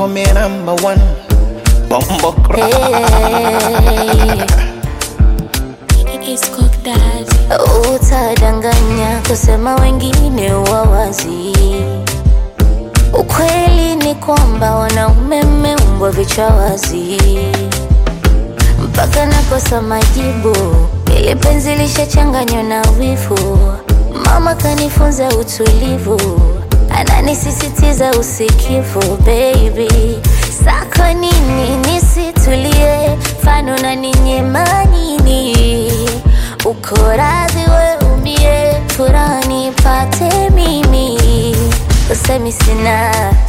call me number one. Bumbo It's cooked that. Utadanganya kusema wengine wawazi. Ukweli ni kwamba wanaume mmeumbwa vichwa wazi, mpaka nakosa majibu. Ili penzi lishachanganywa na wivu, mama kanifunza utulivu, ananisisitiza usikivu. Baby, sako nini nisitulie, fano na ninyema nini? Uko radhi we umie, furaha nipate mimi, usemi sina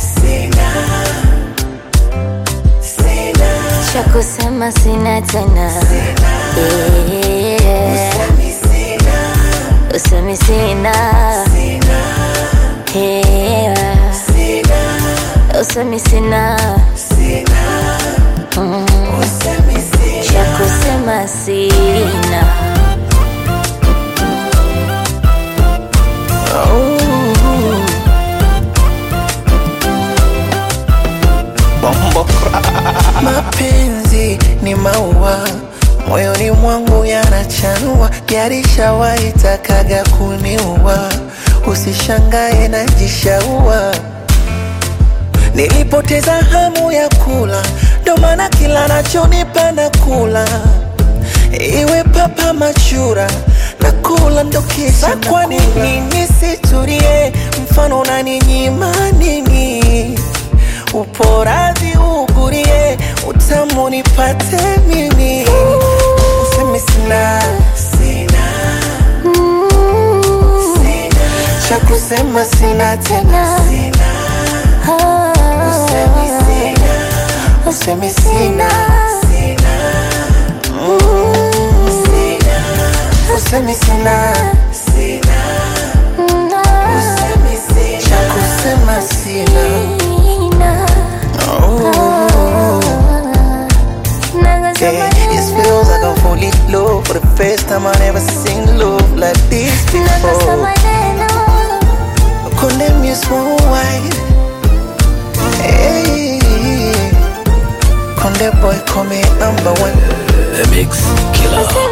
cha kusema sina tena Yeah. usemi sina Yeah. usemi sina Mm. cha kusema sina Bumbo Mapenzi ni maua moyoni mwangu yanachanua, yarishawahi takaga kuniua. Usishangae najishaua, nilipoteza hamu ya kula, ndo maana kila nachonipa na kula, iwe papa machura na kula ndo kisa. Kwa nini nisitulie? Mfano unaninyima nini? uporazi ugurie utamu nipate mimi usemi sina cha kusema sina tena usemi sina usemi sina Mm. usemi sina cha kusema sina Yeah, it feels like I'm fully low For the first time I never seen love like this before Condemn you small white Hey Conde boy call me number one The Mix Killer.